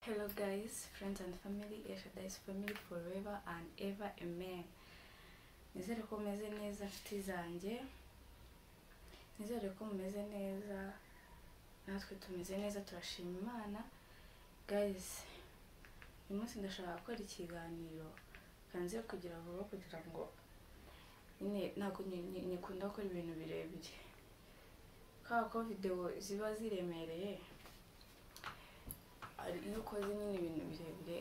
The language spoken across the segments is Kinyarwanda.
Hello, guys, friends and family, Eshadai's family forever and ever, amen. Nizere ko mumeze neza nshuti zanjye nizere ko mumeze neza natwe tumeze neza turashima imana guys uyu munsi ndashaka gukora ikiganiro kanze kugira vuba kugira ngo nyine ntabwo nikunda gukora ibintu birebire kubera ko videwo ziba ziremereye hari- iyo ukoze nyine ibintu birebire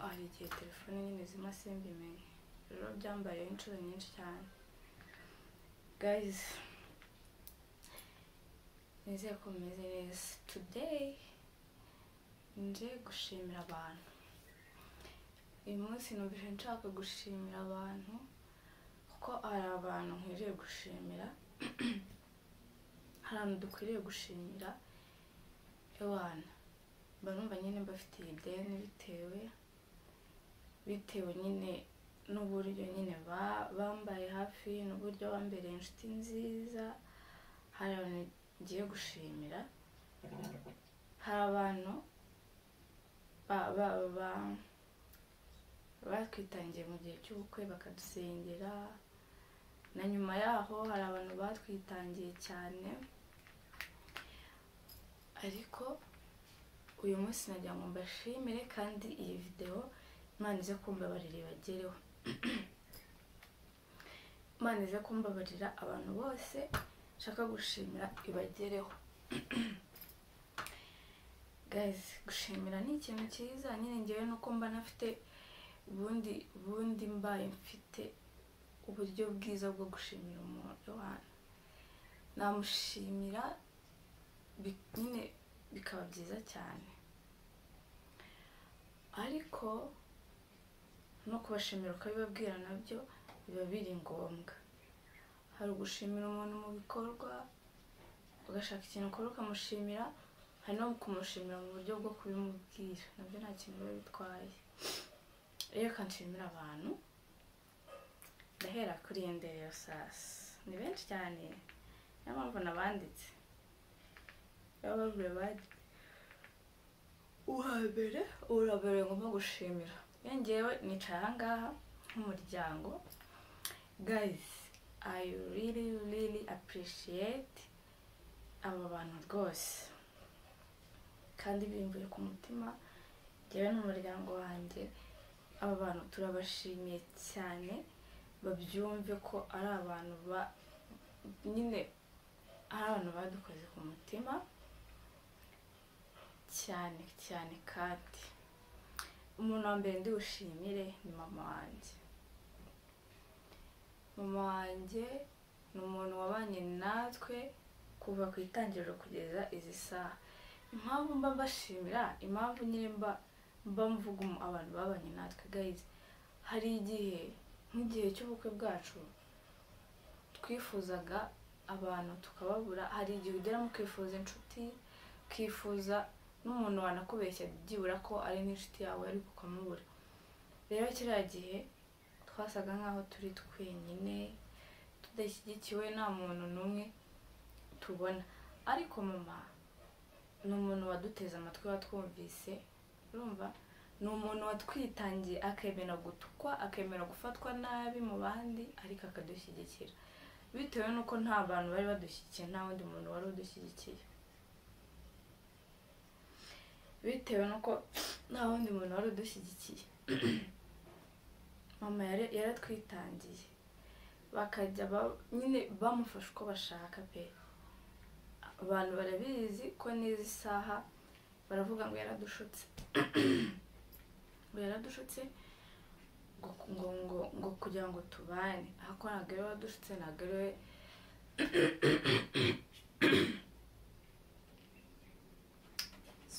hari igihe telefone nyine zima simbimenye rero byambaye inshuro nyinshi cyane guys nizeye ko mumeze neza today nje gushimira abantu uyu munsi numvise nshaka gushimira abantu kuko hari abantu nkwiriye gushimira hari abantu dukwiriye gushimira ewana mba numva nyine mbafitiye ideni bitewe bitewe nyine n'uburyo nyine ba- bambaye hafi n'uburyo bambereye inshuti nziza hari abantu ngiye gushimira hari abantu ba- ba- ba- batwitangiye mu gihe cy'ubukwe bakadusengera na nyuma yaho hari abantu batwitangiye cyane ariko uyu munsi nagira ngo mbashimire kandi iyi videwo imana ize kumbabarira ibagereho imana ize kumbabarira abantu bose nshaka gushimira ibagereho guys gushimira ni ikintu cyiza nyine ngewe nuko mba nafite ubundi ubundi mbaye mfite uburyo bwiza bwo gushimira umuntu abantu namushimira bi- nyine bikaba byiza cyane ariko no kubashimira ukabibabwira nabyo biba biri ngombwa hari ugushimira umuntu mu bikorwa ugashaka ikintu ukora ukamushimira hari no kumushimira mu buryo bwo kubimubwira nabyo nta kintu biba bitwaye rero kanshimira abantu ndahera kuri iyo ndero sasi ni benshi cyane niyo mpamvu nabanditse baba bavuye bari uwa mbere uwa mbere ngomba gushimira iyo ngewe nicara aha ngaha nk'umuryango guys i really really appreciate aba bantu rwose kandi bimbuye ku mutima ngewe n'umuryango wanjye aba bantu turabashimiye cyane babyumve ko ari abantu ba nyine ari abantu badukoze ku mutima cyane cyane kandi umuntu wa mbere ndi bushimire ni mama wanjye mama wanjye ni umuntu wabanye natwe kuva ku itangiriro kugeza izi saha impamvu mba mbashimira impamvu nyine mba mba mvuga umu- abantu babanye natwe gayizi hari igihe nk'igihe cy'ubukwe bwacu twifuzaga abantu tukababura hari igihe ugera mu kwifuza inshuti ukifuza n'umuntu wanakubeshya byibura ko ari n'inshuti yawe ariko ukamubura rero kiriya gihe twasaga nk'aho turi twenyine tudashyigikiwe nta muntu n'umwe tubona ariko mama ni umuntu waduteze amatwi watwumvise urumva ni umuntu watwitangiye akemera gutukwa akemera gufatwa nabi mu bandi ariko akadushyigikira bitewe n'uko nta bantu bari badushyigikiye nta wundi muntu wari udushyigikiye bitewe n'uko nta wundi muntu wari udushyigikiye mama yari- yaratwitangiye bakajya ba- nyine bamufasha uko bashaka pe abantu barabizi ko n'izi saha baravuga ngo yaradushutse ngo yaradushutse ngo ngo ngo ngo kugira ngo tubane ariko ntabwo ariwe wadushutse ntabwo ariwe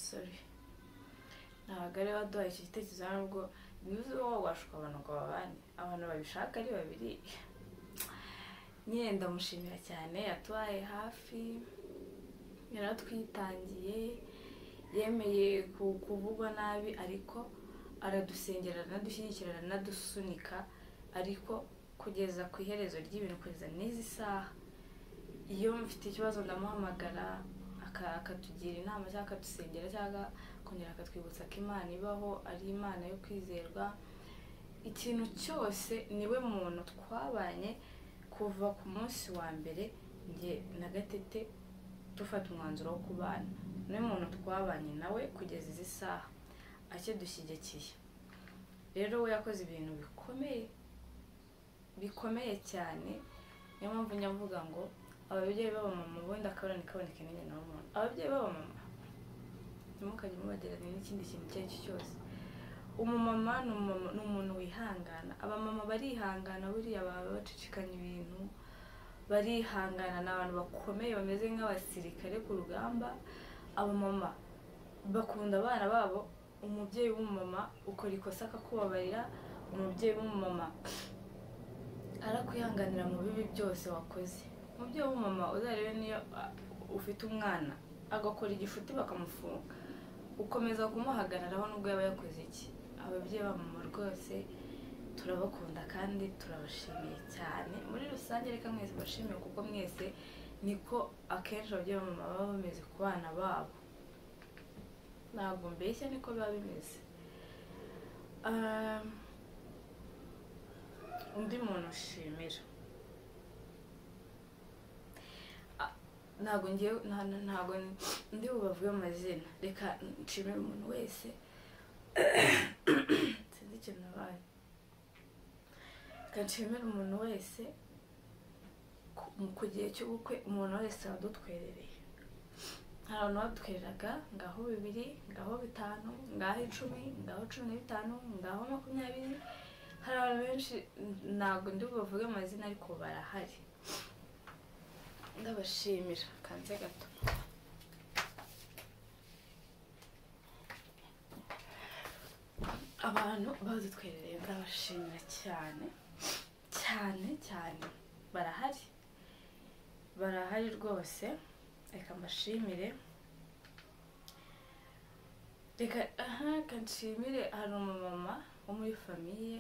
sorry ntabwo ariwe waduhaye icyo gitekerezo nubwo niba wowe washuka abantu ngo babane abantu babishaka ari babiri nyine ndamushimira cyane yatubaye hafi yaratwitangiye yemeye ku- kuvugwa nabi ariko aradusengera aranadushyigikira aranadusunika ariko kugeza ku iherezo ry'ibintu kugeza n'izi saha iyo mfite ikibazo ndamuhamagara aka- akatugira inama cyangwa akadusengera cyangwa akongera akatwibutsa ko imana ibaho ari imana yo kwizerwa ikintu cyose niwe muntu twabanye kuva ku munsi wa mbere njye na gatete dufata umwanzuro wo kubana niwe muntu twabanye nawe kugeza izi saha akidushyigikiye rero we yakoze ibintu bikomeye bikomeye cyane niyo mpamvu njya mvuga ngo ababyeyi b'abamama ubundi akabona kaboneka n'inye na muntu ababyeyi b'abamama ntimukajye mubagereranya n'ikindi kintu icyo ari cyo cyose umumama ni umumama- ni umuntu wihangana abamama barihangana buriya baba bacicikanya ibintu barihangana ni abantu bakomeye bameze nk'abasirikare ku rugamba abamama bakunda abana babo umubyeyi w'umumama ukora ikosa akakubabarira umubyeyi w'umumama arakwihanganira mu bibi byose wakoze umubyeyi w'umumama uzarebe niyo a- ufite umwana agakora igifuti bakamufunga ukomeza kumuhagararaho nubwo yaba yakoze iki ababyeyi b'abamama rwose turabakunda kandi turabashimiye cyane muri rusange reka mwese bashimiye kuko mwese niko akenshi ababyeyi b'abamama baba bameze ku bana babo ntabwo mbeshya niko biba bimeze Ah, undi muntu ushimira Ah, ntabwo ngiye nta- nta- ntabwo ndi bubavuge amazina reka nshimire umuntu wese sinzi ikintu nabaye reka nshimire umuntu wese ku- mu- ku gihe cy'ubukwe umuntu wese wadutwerereye hari abantu badutwereraga ngaho bibiri ngaho bitanu ngaho icumi ngaho cumi na bitanu ngaho makumyabiri hari abantu benshi n- ntabwo ndi bubavuge amazina ariko barahari ndabashimira kanze gato abantu bazitwerereye ndabashimira cyane cyane cyane barahari barahari rwose reka mbashimire reka aha reka nshimire hari umumama wo muri famiye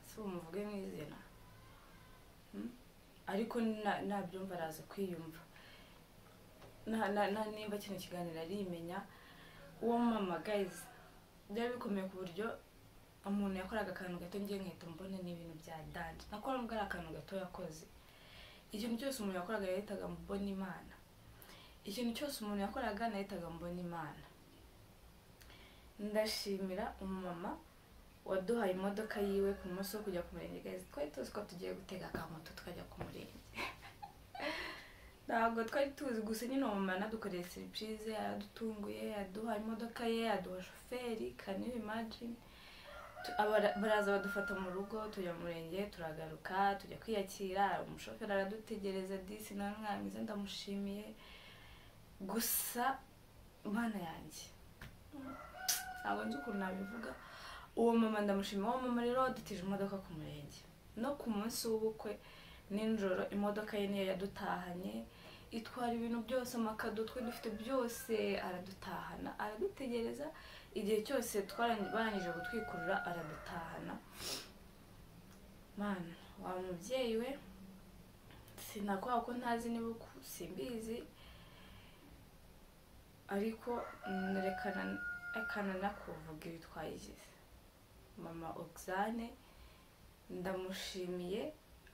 si bumuvuge mu izina Hmm? ariko na- nabyumva araza kwiyumva Na- na- na- nimba kino kiganiro arimenya uwo mama gayizi byari bikomeye ku buryo umuntu yakoraga akantu gato ngiye nkahita mbona ni ibintu bya danje nakora nubwo ari akantu gato yakoze ikintu cyose umuntu yakoraga yahitaga mbona imana ikintu cyose umuntu yakoraga nahitaga mbona imana ndashimira umumama waduhaye imodoka yiwe ku munsi wo kujya ku murenge gayizi twari tuzi ko tugiye gutega akamoto tukajya ku murenge ntabwo twari tuzi gusa nyine uwo mumama yanadukoreye serivisi yaradutunguye yaduhaye imodoka ye yaduha shoferi kani imagine Tu- abara- baraza badufata mu rugo tujya mu murenge turagaruka tujya kwiyakira umushoferi aradutegereza disi nawe mwana mwiza ndamushimiye gusa mana yanjye ntabwo nzi ukuntu nabivuga uwo mama ndamushima uwo mama rero wadutije imodoka ku murenge no ku munsi w'ubukwe nijoro imodoka ye niyo yadutahanye itwara ibintu byose amakado twe dufite byose aradutahana aradutegereza igihe cyose twarangi- barangije gutwikurura aradutahana mana wa mubyeyi we sinakora ko ntazi niba uku- simbizi ariko mm, rekana rekana nakuvuga ibi twayigize mama ogisane ndamushimiye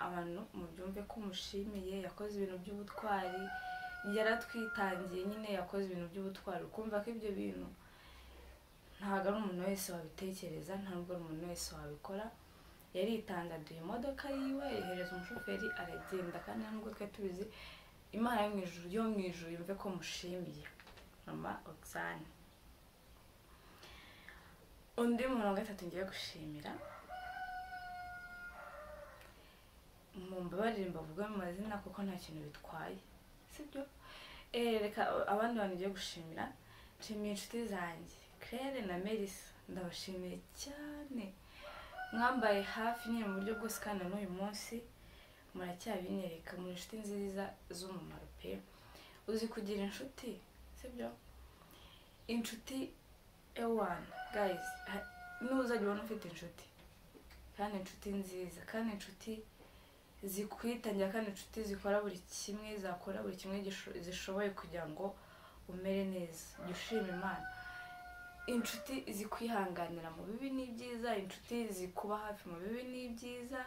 abantu mubyumve ko umushimiye yakoze ibintu by'ubutwari yaratwitangiye nyine yakoze ibintu by'ubutwari ukumva ko ibyo bintu ntabwo ari umuntu wese wabitekereza ntabwo ari umuntu wese wabikora yaritanze aduha imodoka yiwe yohereza umushoferi aragenda kandi nta nubwo twari tubizi imana yo mu ijuru yo mu ijuru yumve ko mushimiye mama ogisane undi muntu wa gatatu ngiye gushimira mumbabarire mbavuge mu mazina kuko nta kintu bitwaye sibyo Eh, reka abandi bantu ngiye gushimira nshimiye inshuti zanjye claire na melissa ndabashimiye cyane mwambaye hafi nyine mu buryo bwose kandi na n'uyu munsi muracyabinyereka muri inshuti nziza z'umumaro pe uzi kugira inshuti sibyo inshuti ewana guys ha- nuzajya ubona ufite inshuti kandi inshuti nziza kandi inshuti zikwitangira kandi inshuti zikora buri kimwe zakora buri kimwe gisho- zishoboye kugira ngo umere neza jya ushima imana inshuti zikwihanganira mu bibi n'ibyiza inshuti zikuba hafi mu bibi n'ibyiza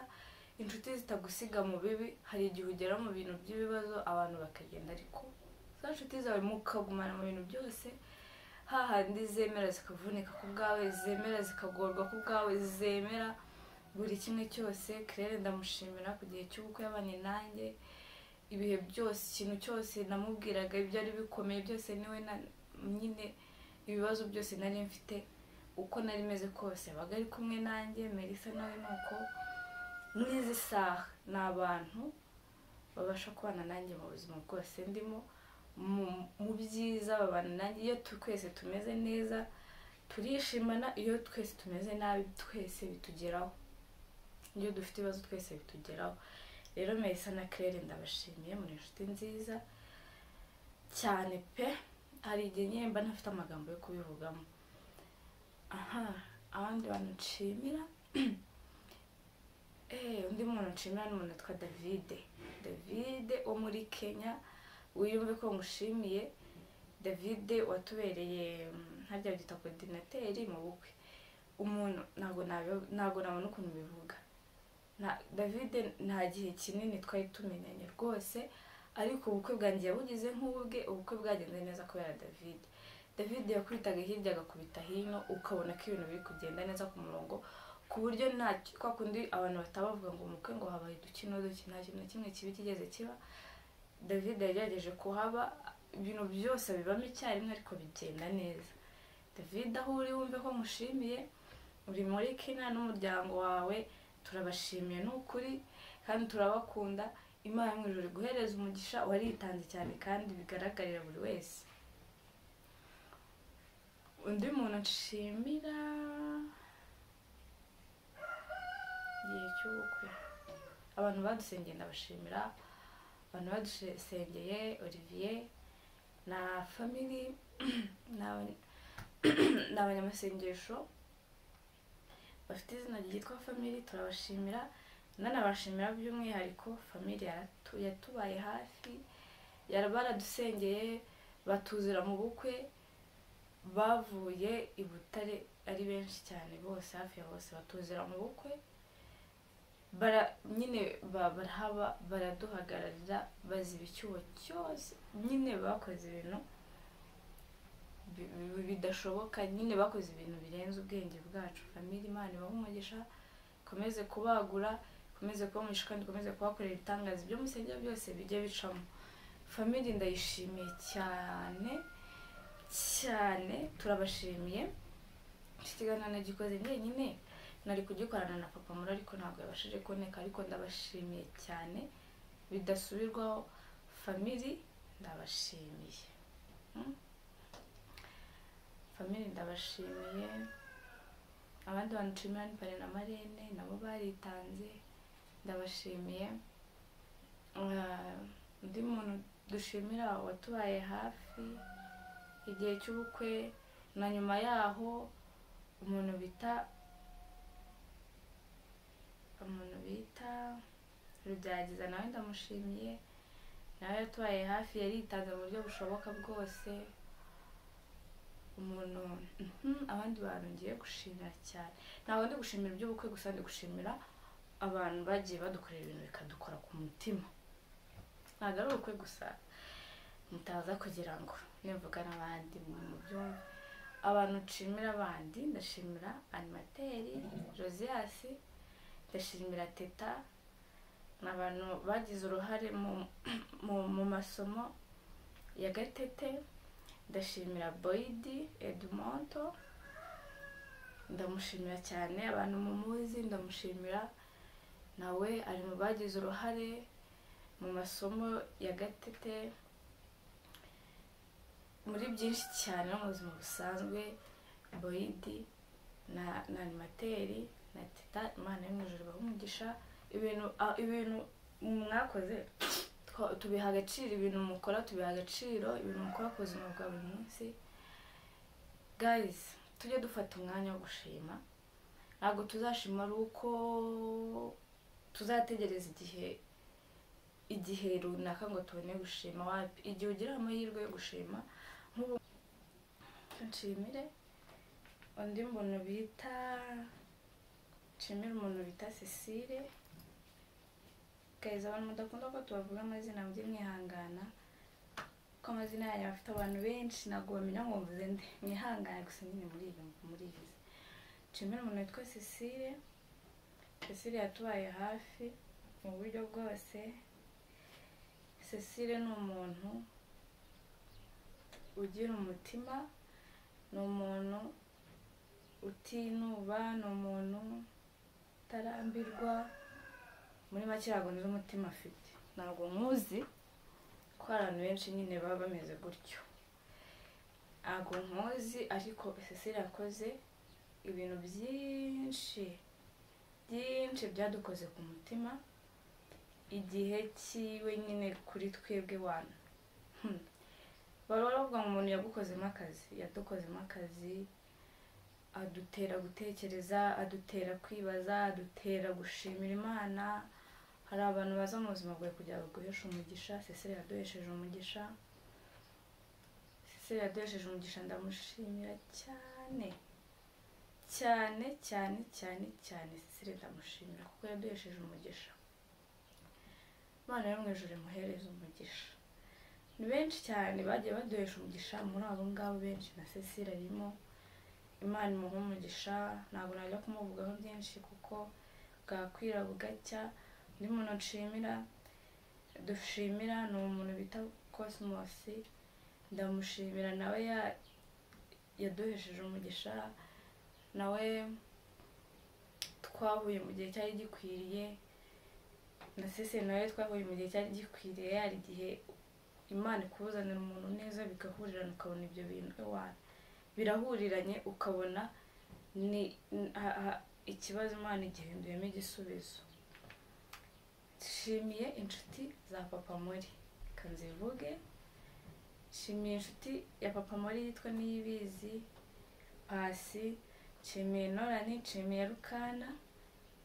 inshuti zitagusiga mu bibi hari igihe ugera mu bintu by'ibibazo abantu bakagenda ariko za nshuti zawe mukagumana mu bintu byose hahandi zemera zikavunika ku bwawe zemera zikagorwa ku bwawe zemera buri kimwe cyose kirere ndamushimira ku gihe cy'ubukwe yabanye nanjye ibihe byose ikintu cyose namubwiraga ibyari bikomeye byose niwe na nyine ibibazo byose nari mfite uko nari meze kose abaga ari kumwe nanjye melissa nawe ni uko n'izi saha ni abantu babasha kubana nanjye mu buzima bwose ndimo mu- mu byiza babana nanjye iyo tu- twese tumeze neza turishimana iyo twese tumeze nabi twese bitugeraho iyo dufite ibibazo twese bitugeraho rero melissa na claire ndabashimiye muri inshuti nziza cyane pe hari igihe nyine mba ntafite amagambo yo kubivugamo aha abandi bantu nshimira eh undi muntu nshimira ni umuntu witwa davide davide wo muri kenya wiyumve ko ngushimiye davide watubereye mm, harya byita kodinateri mu bukwe umuntu ntabwo nabi- ntabwo nabona ukuntu bivuga Na- davide nta gihe kinini twari tumenyanye rwose ariko ubukwe bwanjye yabugize nk'ubwe ubukwe bwagenze neza kubera david david yakwitaga hirya agakubita hino ukabona ko ibintu biri kugenda neza ku murongo ku buryo nta kwa kundi abantu batabavuga ngo umukwe ngo habaye uduki n'uduki nta kintu na kimwe kibi kigeze kiba david yagerageje kuhaba ibintu byose bibamo icyarimwe ariko bigenda neza david aho uri wumve ko mushimiye uri muri kina n'umuryango wawe turabashimiye ni ukuri kandi turabakunda imana mu ijuru guhereza umugisha waritanze cyane kandi bigaragarira buri wese undi muntu nshimira igihe cy'ubukwe abantu badusengeye ndabashimira abantu badusengeye olivier na famili ni abanya- ni abanyamasengesho bafite izina ryitwa famili turabashimira nanabashimira by'umwihariko famili yaratu- yatubaye hafi yara- baradusengeye batuzira mu bukwe bavuye i butare ari benshi cyane bose hafi ya bose batuzira mu bukwe bara nyine ba- barahaba baraduhagararira baziba icyuho cyose nyine bakoze ibintu bi- bi- bidashoboka nyine bakoze ibintu birenze ubwenge bwacu famili imana ibahe umugisha ikomeze kubagura ikomeze kubamugisha kandi ikomeze kubakorera ibitangaza ibyo musengera byose bijye bicamo famili ndayishimiye cyane cyane turabashimiye iki kiganiro nagikoze njyenyine nari kugikorana na papa muri ariko ntabwo yabashije kuboneka ariko ndabashimiye cyane bidasubirwaho famili ndabashimiye Mm. famili ndabashimiye abandi bantu nshimira ni pare na marene nabo baritanze ndabashimiye Ah, undi muntu dushimira watubaye hafi igihe cy'ubukwe na nyuma yaho umuntu bita umuntu bita rubyagiza nawe ndamushimiye nawe yatubaye hafi yaritanze mu buryo bushoboka bwose umuntu mhm, abandi bantu ngiye gushimira cyane ntabwo ndi gushimira iby'ubukwe gusa ndi gushimira abantu bagiye badukorera ibintu bikadukora ku mutima ntabwo ari ubukwe gusa mutaza kugira ngo nivuga n'abandi mu byumve abantu nshimira abandi ndashimira animateri josiasi ndashimira teta ni abantu bagize uruhare mu, mu, mu masomo ya gatete ndashimira boyidi edumonto ndamushimira cyane abantu mumuzi ndamushimira nawe ari mu bagize uruhare mu masomo ya gatete muri byinshi cyane no mu buzima busanzwe boyidi na na animateri na teta imana yo mu ijuru ibahe umugisha ibintu a- ibintu mwakoze twa- tubiha agaciro ibintu mukora tubiha agaciro ibintu mukora ku buzima bwa buri munsi guys tujye dufata umwanya wo gushima ntabwo tuzashima ari uko tuzategereza igihe igihe runaka ngo tubone gushima wapi igihe ugira amahirwe yo gushima nk'ubu nshimire undi muntu bita nshimira umuntu bita cecile guys abantu mudakunda ko tubavuga amazina mujye mwihangana kuko amazina yanyu afite abantu benshi ntabwo bamenya ngo mvuze nde mwihangane gusa nyine muri ibi muribizi nshimira umuntu witwa cecile cecile yatubaye hafi mu buryo bwose cecile ni umuntu ugira umutima ni umuntu utinuba ni umuntu utarambirwa muri make ntabwo nzi umutima afite ntabwo nkuzi ko abantu benshi nyine baba bameze gutyo ntabwo nkuzi ariko cecile yakoze ibintu byinshi byinshi byadukoze ku mutima igihe cyiwe nyine kuri twebwe wana Hmm. baba bavuga ngo umuntu yagukozemo akazi yadukozemo akazi adutera gutekereza adutera kwibaza adutera gushimira imana hari abantu baza mu buzima bwawe kugira ngo baguheshe umugisha cecile yaduhesheje umugisha cecile yaduhesheje umugisha ndamushimira cyane cyane cyane cyane cyane cecile ndamushimira kuko yaduhesheje umugisha imana yo mu ijoro imuhereza umugisha ni benshi cyane bagiye baduhesha umugisha muri abo ngabo benshi na cecile arimo imana imuha umugisha ntabwo najya kumuvugaho byinshi kuko bwakwira bugacya undi muntu nshimira dushimira ni umuntu bita kosimosi ndamushimira nawe ya- yaduhesheje umugisha nawe twahuye mu gihe cyari gikwiriye na cecile nawe twahuye mu gihe cyari gikwiriye hari igihe imana ikuzanira umuntu neza bigahurirana ukabona ibyo bintu iwawe birahuriranye ukabona ni n- ha- ha- ikibazo imana igihinduyemo igisubizo nshimiye inshuti za papa muri kanzivuge nshimiye inshuti ya papa muri yitwa niyibizi pasi nshimiye norani nshimiye rukana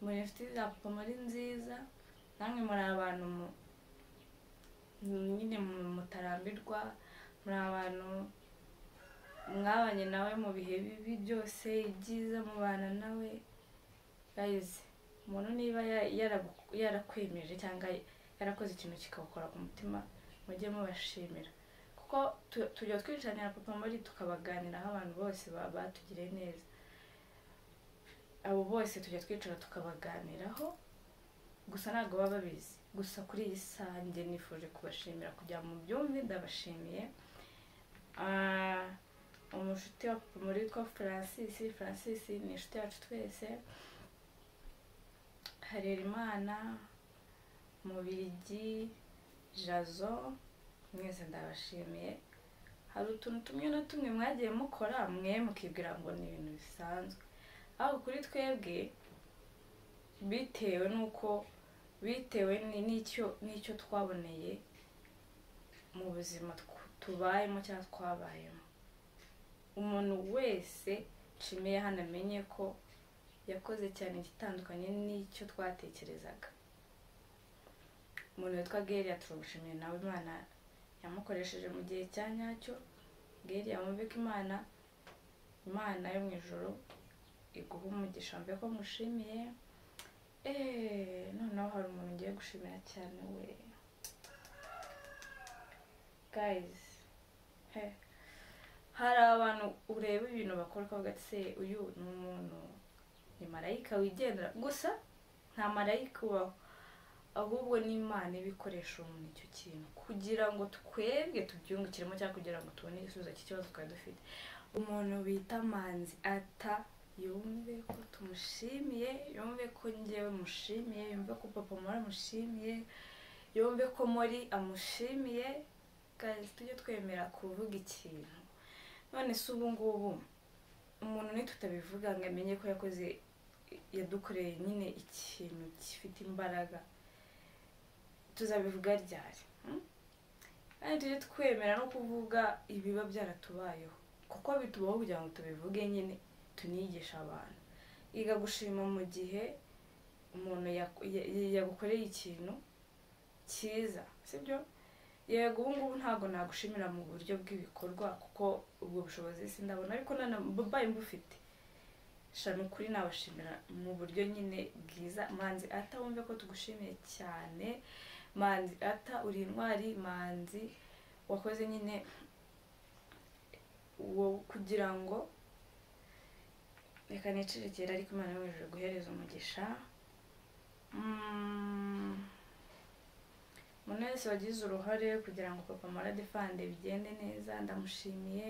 muri inshuti za papa muri nziza namwe muri abantu mu- nyine mu- mutarambirwa muri abantu mwabanye nawe mu bihe bibi byose ibyiza mubana nawe guys umuntu niba ya- yaragu- yarakwemeje cyangwa yarakoze ikintu kikawukora ku mutima mujye mubashimira kuko tu- tujya twicanira papa muri tukabaganiraho abantu bose ba- batugiriye neza abo bose tujya twicara tukabaganiraho gusa ntabwo baba babizi gusa kuri iyi saha njye nifuje kubashimira kugira mu byumve ndabashimiye Ah, umushuti wa papa muri witwa francis francis ni inshuti yacu twese harerimana mubirigi jazo mwese ndabashimiye hari utuntu tumwe na tumwe mwagiye mukora mwe mukibwira ngo ni ibintu bisanzwe ariko kuri twebwe bitewe n'uko bitewe ni- n'icyo n'icyo twaboneye mu buzima tw- tubayemo cyangwa twabayemo umuntu wese nshimiye hano amenye ko yakoze cyane igitandukanye n'icyo twatekerezaga umuntu witwa geriya turagushimiye nawe imana yamukoresheje mu gihe cya nyacyo geriya wumve ko imana imana yo mu ijoro iguha umugisha mbe ko mushimiye eee noneho hari umuntu ngiye gushimira cyane we gayizi he hari abantu ureba ibintu bakora ukavuga ati se uyu ni umuntu ni marayika wigendera gusa nta marayika ubaho ahubwo ni imana iba ikoresha umuntu icyo kintu kugira ngo twebwe tubyungukiremo cyangwa kugira ngo tubone igisubizo cy'ikibazo twari dufite umuntu bita manzi ata yumve ko tumushimiye yumve ko ngewe mushimiye yumve ko papa muri amushimiye yumve ko muri amushimiye guys tujye twemera kuvuga ikintu none se ubu ngubu umuntu nitutabivuga ngo amenye ko yakoze yadukoreye nyine ikintu gifite imbaraga tuzabivuga ryari hmm? kandi tujye twemera no kuvuga ibiba byaratubayeho kuko bitubaho kugira ngo tubivuge nyine tunigisha abantu iga gushima mu gihe umuntu yaku- ya- ya- yagukoreye ikintu cyiza sibyo yego ubu ngubu ntabwo nagushimira mu buryo bw'ibikorwa kuko ubwo bushobozi sindabona ariko nanabaye mbufite sha ni ukuri nabashimira mu buryo nyine bwiza manzi ata wumve ko tugushimiye cyane manzi ata uri intwari manzi wakoze nyine uwo kugira ngo reka nicerekere ariko imana yo hejuru guhereza umugisha Mm. umuntu wese wagize uruhare kugira ngo papa marade fande bigende neza ndamushimiye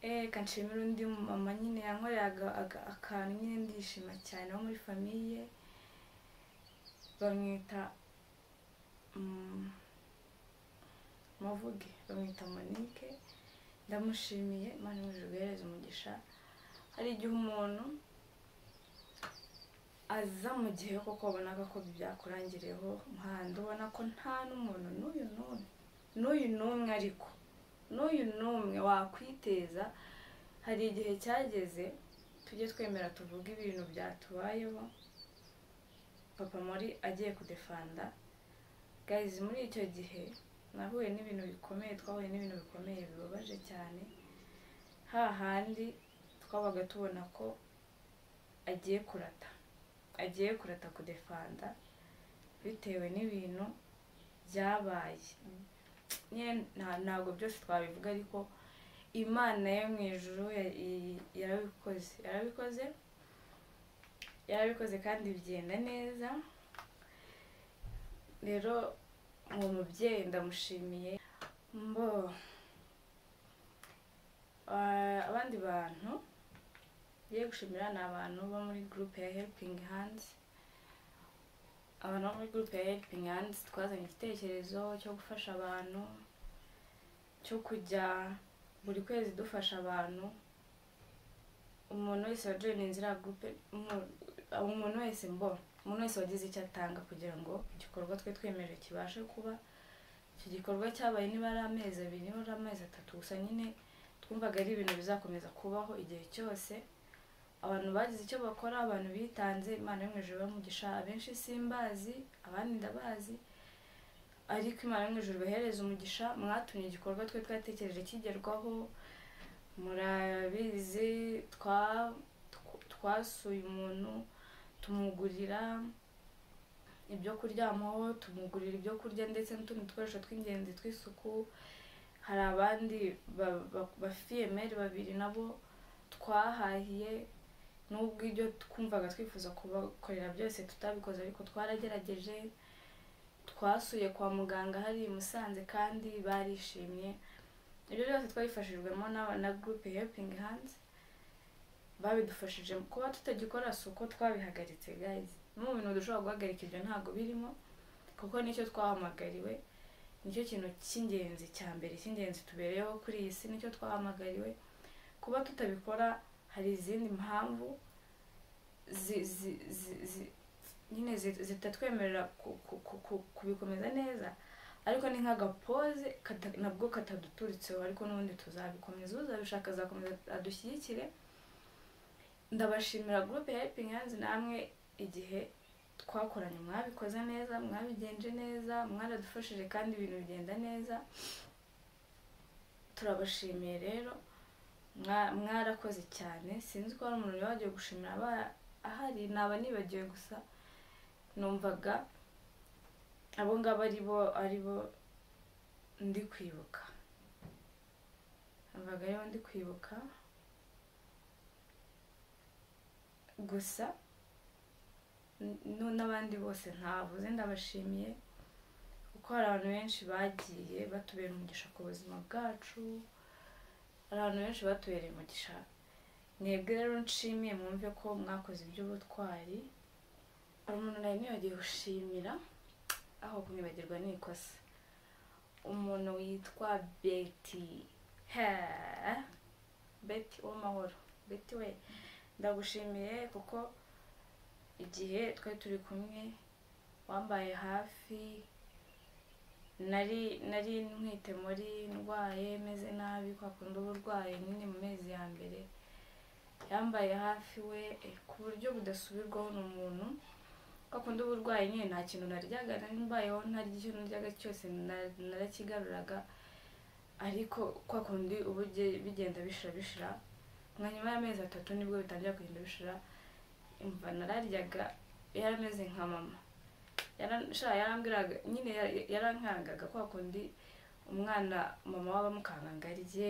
eh kanshimira undi mama nyine yankoreye aga- aga- akantu nyine ndishima cyane wo muri famiye bamwita mm, muvuge bamwita monike ndamushimiye imana imujije guhereza umugisha hari igihe umuntu aza mu gihe koko wabonaga ko byakurangireho muhanda ubona ko nta n'umuntu n'uyu n'umwe n'uyu n'umwe ariko n'uyu n'umwe wakwiteza hari igihe cyageze tujye twemera tuvuge ibintu byatubayeho papa muri agiye kudefanda guys muri icyo gihe nahuye n'ibintu bikomeye twahuye n'ibintu bikomeye bibabaje cyane hahandi twabaga tubona ko agiye kurata agiye kurata kudefanda bitewe n'ibintu byabaye nyine nta- ntabwo byose twabivuga ariko imana yo mu ijuru ya- i- yarabikoze yarabikoze yarabikoze kandi bigenda neza rero uwo mubyeyi ndamushimiye mbo Ah, abandi bantu ngiye gushimira ni abantu bo muri gurupe ya helipingi handizi abantu bo muri gurupe ya helipingi handizi twazanye igitekerezo cyo gufasha abantu cyo kujya buri kwezi dufasha abantu umuntu wese wajoyininze iriya gurupe umu- umuntu wese mbo umuntu wese wagize icyo atanga kugira ngo igikorwa twe twemeje kibashe kuba icyo gikorwa cyabaye niba ari amezi abiri niba ari amezi atatu gusa nyine twumvaga ari ibintu bizakomeza kubaho igihe cyose abantu bagize icyo bakora abantu bitanze imana yo mu ijuru bamugisha abenshi simbazi abandi ndabazi ariko imana yo mu ijuru ibahereza umugisha mwatumye igikorwa twe twatekereje kigerwaho murabizi twa- tw- twasuye umuntu tumugurira ibyo kuryamaho tumugurira ibyo kurya ndetse n'utundi dukoresho tw'ingenzi tw'isuku hari abandi ba- ba- bafiyemeri babiri nabo twahahiye n'ubwo ibyo twumvaga twifuza kubakorera byose tutabikoze ariko twaragerageje twasuye kwa muganga hari i Musanze kandi barishimye ibyo byose twabifashijwemo na- na gurupe helping hands babidufashije kuba tutagikora si uko twabihagaritse guys no mu bintu dushobora guhagarika ibyo ntabwo birimo kuko nicyo twahamagariwe nicyo kintu cy'ingenzi cya mbere cy'ingenzi tubereyeho kuri iyi si nicyo twahamagariwe kuba tutabikora hari izindi mpamvu zi- zi- zi- zi- nyine zi- zitatwemerera ku- ku- ku- ku- kubikomeza neza ariko ni nk'agapoze kata- nabwo kataduturitseho ariko n'ubundi tuzabikomeza uzabishaka azakomeza adushyigikire ndabashimira gurupe helping hands namwe igihe twakoranye mwabikoze neza mwabigenje neza mwaradufashije kandi ibintu bigenda neza turabashimiye rero mwa- mwarakoze cyane sinzi ko hari umuntu wari wagiye gushimira aba- ahari naba nibagiwe gusa numvaga abo ngabo ari bo ari bo ndi kwibuka numvaga aribo ndi kwibuka gusa n- nu- n'abandi bose ntavuze ndabashimiye kuko hari abantu benshi bagiye batubera umugisha ku buzima bwacu hari abantu benshi batubereye umugisha mwebwe rero nshimiye mwumve ko mwakoze iby'ubutwari hari umuntu nari nibagiye gushimira aho kumwibagirwa ni ikosa umuntu witwa beti Hee. beti uwamahoro beti we ndagushimiye kuko igihe twari turi kumwe wambaye hafi nari nari ntwite muri ndwaye meze nabi kwa kundi uba urwaye nyine mu mezi ya mbere yambaye hafi we eh, ku buryo budasubirwaho ni umuntu kwa kundi uba urwaye nyine nta kintu naryaga nari mbayeho ntarya icyo naryaga cyose na- narakigaruraga ariko kwa kundi uba uge- bigenda bishira bishira nka nyuma y'amezi atatu nibwo bitangira kugenda bishira imva nararyaga yari ameze nka mama Yara- sha yarambwiraga nyine yara- yarankangaga kwa kundi umwana mama we amukanganga arye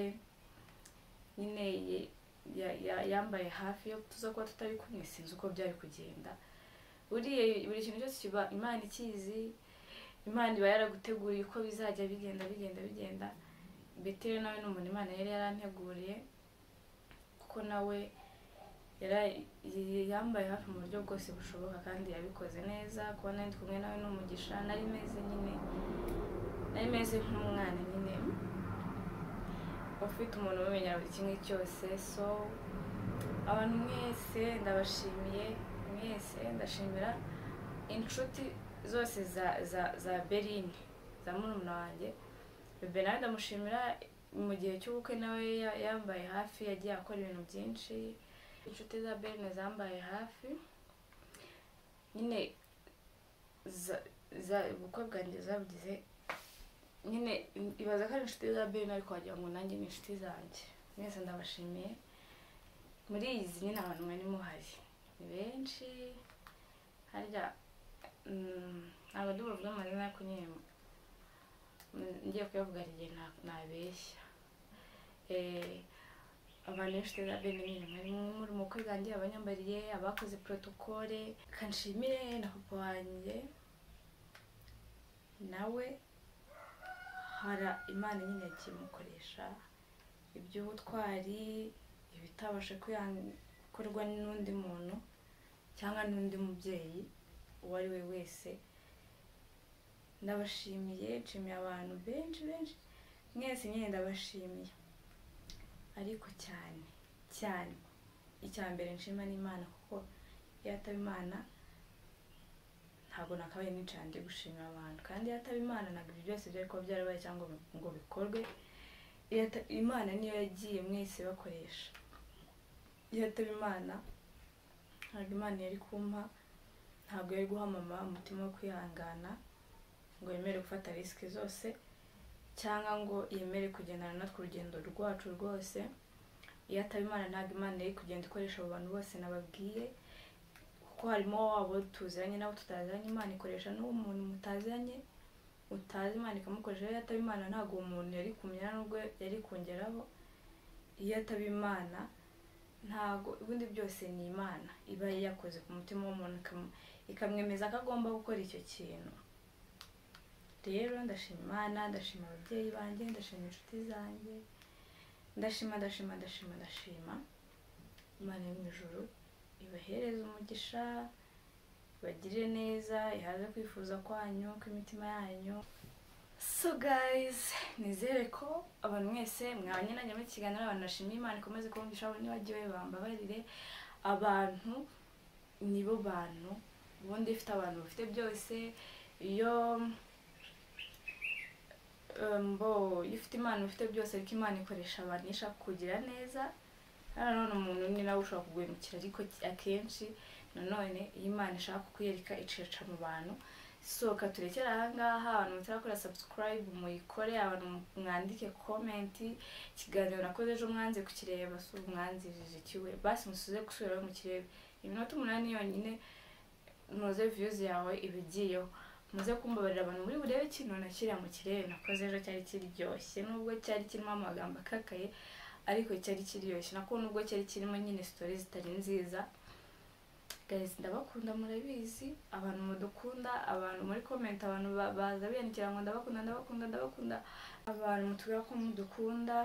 nyine ye- ya- ya- yambaye hafi yo tuza kuba tutari kumwe sinzi uko byari kugenda buriya buri kintu cyose kiba imana ikizi imana iba yaraguteguriye uko bizajya bigenda bigenda bigenda beteri nawe ni umuntu imana yari yaranteguriye kuko nawe yara- y- yambaye hafi mu buryo bwose bushoboka kandi yabikoze neza kuba nari ndi kumwe nawe ni umugisha nari meze nyine nari meze nk'umwana nyine ufite umuntu umumenyera buri kimwe cyose so abantu mwese ndabashimiye mwese ndashimira inshuti zose za za za berine za murumuna wanjye bebe nawe ndamushimira mu gihe cy'ubukwe nawe ya- yambaye hafi yagiye akora ibintu byinshi inshuti za berine zambaye hafi nyine za- za- ubukwe bwanjye zabugize nyine ibaza ko ari inshuti za berine ariko wagira ngo nanjye ni inshuti zanjye mwese ndabashimiye muri izi nyine abantu mwari muhari ni benshi harya mm, ntabwo ndi buvuge amazina ariko nyine mm, ngiye kuyavuga hari igihe nta- ntabeshya Eh, abantu benshi za bene nyine mwari muri mu bukwe bwanjye abanyambariye abakoze protokole kanshimire na papa wanjye nawe hara imana nyine yagiye imukoresha iby'ubutwari ibitabasha gukorwa n'undi muntu cyangwa n'undi mubyeyi uwo ari we wese ndabashimiye nshimiye abantu benshi benshi mwese nyine ndabashimiye ariko cyane cyane icya mbere nshima ni imana kuko iyo ataba imana ntabwo nakabaye nicara ndi gushimira abantu kandi iyo ataba imana ntabwo ibyo byose byari kuba byarabaye cyangwa ngo bikorwe iyo ata- imana niyo yagiye mwese bakoresha iyo ataba imana ntabwo imana yari kumpa ntabwo yari guha mama umutima wo kwihangana ngo yemere gufata risike zose cyangwa ngo yemere kugendana natwe urugendo rwacu rwose iyo ataba imana ntabwo imana yari kugenda ikoresha abo bantu bose nababwiye kuko harimo wabo tuziranye nabo tutaziranye imana ikoresha n'uwo muntu mutaziranye utazi imana ikamukoresha iyo ataba imana ntabwo uwo muntu yari kumenya n'ubwo yari kongeraho iyo ataba imana ntabwo ubundi byose ni imana iba yakoze ku mutima w'umuntu ikamu- ikamwemeza ko agomba gukora icyo kintu rero ndashima imana ndashima ababyeyi banjye ndashima inshuti zanjye ndashima ndashima ndashima ndashima imana yo mu ijuru ibahereze umugisha bagire neza ihaze kwifuza kwanyu kw'imitima yanyu so guys nizere ko abantu mwese mwabanye nanjye muri iki kiganiro abantu bashimiye imana ikomeze kubumvisha abo nibagiwe bambabarire abantu nibo bantu ubundi ifite abantu bafite byose iyo um, bo iyo ufite imana ufite byose ariko imana ikoresha abantu iyo ishaka kugira neza nanone umuntu ni nawe ushobora kuguhemukira ariko ki- akenshi nanone iyo imana ishaka kukwereka iceca mu bantu sohoka turekere ahangaha abantu mutarakora subscribe muyikore abantu mwandike comment ikiganiro nakoze ejo mwanze kukireba si ubu mwanzirije ikiwe basi musuze gusubirayo mukirebe iminota umunani yonyine noze views yawe iba igiyeho muze kumbabarira abantu muri burebe ikintu nakiriya mu kirere nakoze ejo cyari kiryoshye nubwo cyari kirimo amagambo akakaye ariko cyari kiryoshye nako nubwo cyari kirimo nyine sitori zitari nziza guys ndabakunda murabizi abantu mudukunda abantu muri comment abantu ba- baza biyandikira ngo ndabakunda ndabakunda ndabakunda abantu mutubwira ko mudukunda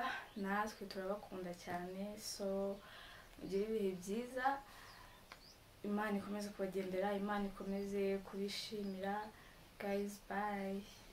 natwe turabakunda cyane so mugire ibihe byiza imana ikomeze kubagendera imana ikomeze kubishimira guys bye